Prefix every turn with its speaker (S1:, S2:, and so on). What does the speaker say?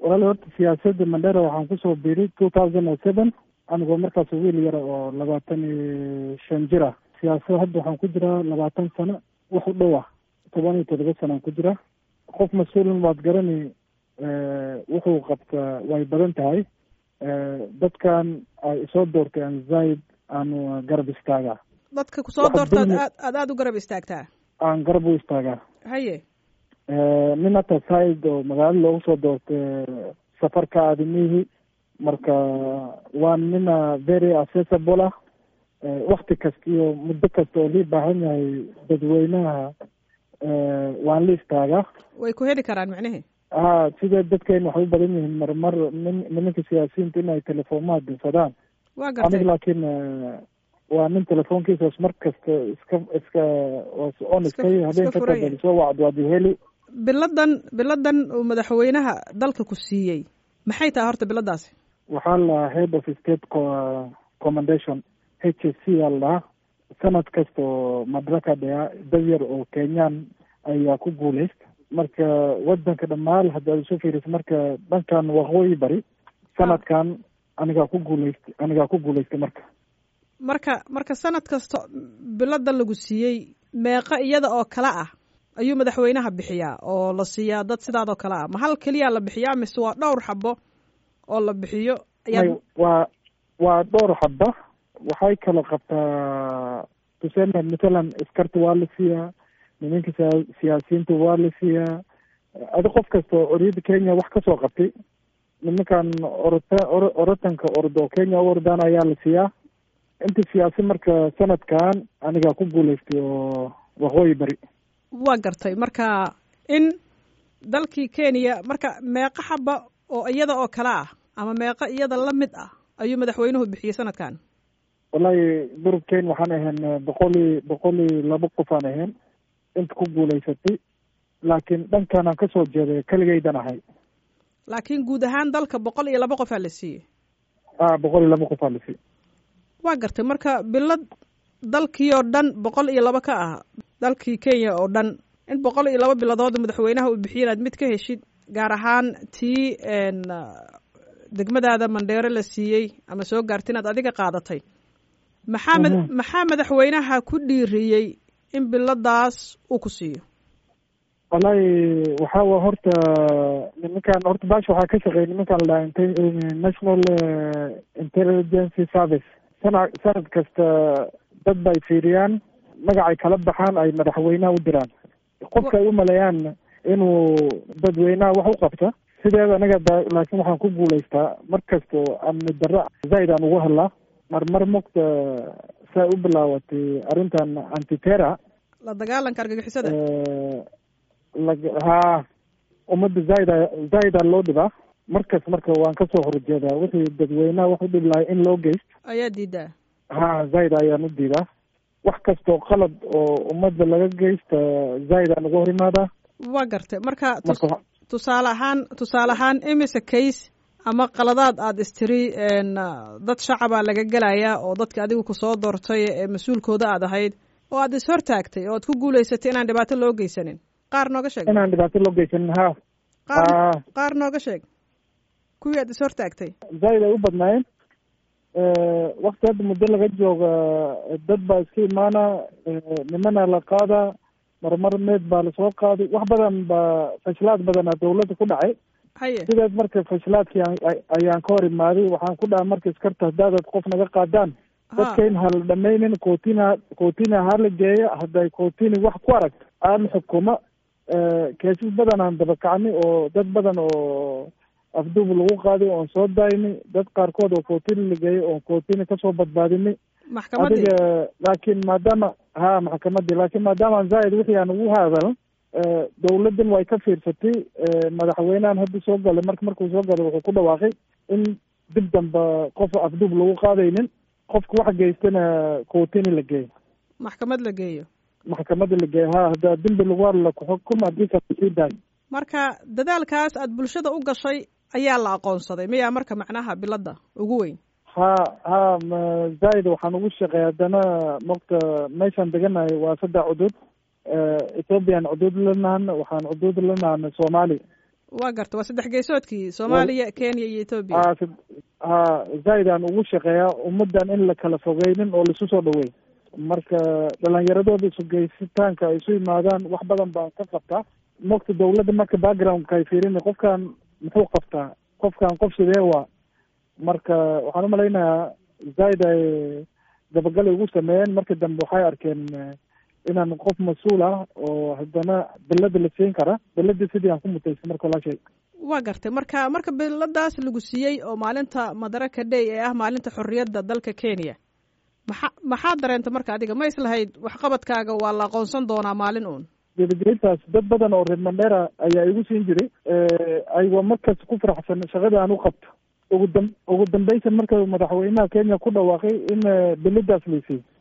S1: walaali horta siyaasadda mandera waxaan kusoo biiray two thousand and seven anigoo markaas wiil yara oo labaatan iyo shan jir ah siyaasada hadda waxaan ku jiraa labaatan sano wax u dhow ah toban iyo toddoba sanaan ku jira qof mas-uulin waad garani wuxuu qabtaa way badan tahay dadkan ay soo doortay aan zaid aanu garab istaagaa
S2: dadka kusoo doorta ad aad aada u garab istaagtaa
S1: aan garab u istaagaa
S2: haye
S1: nin hata zaid oo magaalo loogu soo doortay safarka aadimihi marka waa nina very accessible ah wakti kasta iyo muddo kasta oo lii baahan yahay dadweynaha waan la istaagaa
S2: way ku heli karaan micnihi
S1: ha sida dadkeena waxay u badan yihiin marmar nin nimanka siyaasiyiinta in ay telefoonmaha dirsadaan
S2: waa gartay
S1: aniga laakiin waa nin telefoonkiisaas mar kasta iska iska on iska habeen ka tabali soo wacd waad heli
S2: biladan biladan uu madaxweynaha dalka ku siiyey maxay tahay horta biladaasi
S1: waxaa la head of state commendation h s c aa la dhahaa sanad kasta oo madraka dhea dad yar oo kenyaan ayaa ku guuleysta marka wadanka dhammaan hadda ad isu fiiriso marka dhankan waqooyi bari sanadkan anigaa ku guuleystay anigaa ku guuleystay marka
S2: marka marka sanad kasta bilada lagu siiyey meeqa iyada oo kale ah ayuu madaxweynaha bixiyaa oo la siiyaa dad sidaadoo kale ah ma hal keliyaa la bixiyaa mise waa dhowr xabo oo la bixiyo
S1: waa waa dhowr xaba waxay kala qabtaa tuseme mathalan iskarta waa la siiyaa nimanka siya siyaasiyiinta waa la siiyaa adi qof kasta oo oriyada kenya wax kasoo qabtay nimankan orota o orotanka ordo kenya u ordaan ayaa la siiyaa inta siyaasi marka sanadkan anigaa ku guuleystay oo waqooyi bari
S2: waa gartay marka in dalkii kenya marka meeqa xaba oo iyada oo kale ah ama meeqa iyada la mid ah ayuu madaxweynuhu bixiyey sanadkan
S1: wallahi durubkeen waxaan ahayn boqol iyo boqol iyo laba qof aan ahayn inta ku guuleysatay laakiin dhankan aan kasoo jeeday keligaydan ahay
S2: laakiin guud ahaan dalka boqol iyo laba qofaa la siiyey
S1: a boqol iyo laba qofaa la siiyey
S2: waa gartay marka bilad dalkii oo dhan boqol iyo laba ka ah dalkii kenya oo dhan in boqol iyo laba biladood madaxweynaha uu bixiye inaad mid ka heshid gaar ahaan tii degmadaada mandheero la siiyey ama soo gaarta inaad adiga qaadatay maxaa mad maxaa madaxweynaha ku dhiiriyey in biladaas uu ku siiyo
S1: wallahi waxaa wa horta nimankan horta baasha waxaa ka shaqeeya nimankan la national intelligence service sana sanad kasta dad bay fiiriyaan magacay kala baxaan ay madaxweynaha u diraan qofka ay u maleeyaan inuu dadweynaha wax u qabta sideeda anaga laakiin waxaan ku guuleystaa mar kasta amni darro zaid aan ugu hadlaa marmar mogta saa u bilaawatay arrintan antitera
S2: la dagaalanka argagixisada
S1: ha ummadda zaaida zaaida loo dhibaa markas marka waan kasoo horjeedaa wixii dadweynaha wax u dhib lahay in loo geyst
S2: ayaa diidaa
S1: ha zaaid ayaan u diidaa wax kastoo qalad oo ummadda laga geysta zaaid aan uga hor imaadaa
S2: waa gartay marka tusaale ahaan tusaale ahaan imise case ama qaladaad aada istiri dad shacabaa laga gelayaa oo dadka adigu kusoo doortay ee mas-uulkooda aad ahayd oo aad ishortaagtay oo aad ku guuleysatay inaan dhibaato loo geysanin qaar nooga sheeg
S1: inaan dhibaato loo geysanin ha
S2: qaar qaar nooga sheeg kuwii aad ishortaagtay
S1: zaaid ay u badnaayeen wakti hadda muddo laga jooga dad baa iska imaana nimana la qaadaa marmar meed baa lasoo qaaday wax badan baa fashilaad badana dawladda ku dhacay
S2: haye
S1: sidaas marka fashilaadkii ayaan ka hor imaaday waxaan ku dhaha marka iskarta haddaadad qof naga qaadaan dadka in hala dhamaynin kootina kootina hala geeya hadday kootini wax ku aragto aan xukuma keesas badan aan dabakacni oo dad badan oo afduub lagu qaaday oon soo daayni dad qaarkood oo kootini la geeyay oon kootini kasoo badbaadini
S2: maxkamadii
S1: adiga laakiin maadaama ha maxkamadii laakiin maadaama zaaid wixii aan ugu hadal dawladdan way ka fiirsatay madaxweynehan hadda soo galay marka markuu soo galay wuxuu ku dhawaaqay in dib damba qof afduub lagu qaadaynin qofka wax geystana kootini la geeyo
S2: maxkamad la geeyo
S1: maxkamadda la geeyo ha haddaa dembi lagu hadla kuxukum haddiisa sii daayo
S2: marka dadaalkaas aad bulshada u gashay ayaa la aqoonsaday miyaa marka macnaha bilada ugu weyn
S1: ha ha zaaid waxaan ugu shaqeey haddana mogta meeshaan deganahay waa saddex cudud ethoobiyan cudud lanahan waxaan cudud lanahan soomaali
S2: waa garta waa saddex geesoodkii soomaaliya kenya iyo etoobiya
S1: ha zaaid aan ugu shaqeeyaa ummaddan in la kala fogeynin oo laisu soo dhaweey marka dhalinyaradooda isugeysitaanka ay isu yimaadaan wax badan baan ka qabtaa mogta dawladda marka backgroundka ay fiirin qofkan muxuu qabtaa qofkan qof sidee waa marka waxaan umalaynayaa zaaid ay dabagal ugu sameeyeen marka dambe waxay arkeen inaan qof mas-uul ah oo haddana belada la siin kara beladii sidii aan ku mutaysay marka walaashay
S2: waa gartay marka marka beladaas lagu siiyey oo maalinta madaraka day ee ah maalinta xorriyadda dalka kenya maxa maxaad dareenta marka adiga ma islahayd waxqabadkaaga waa la aqoonsan doonaa maalin uun
S1: gebagebaintaas dad badan oo reer mandera ayaa igu siin jiray aywa markas ku faraxsan shaqada aan u qabto ugu dam ugu dambaysan marka madaxweynaha kenya ku dhawaaqay in beladaas laysiiy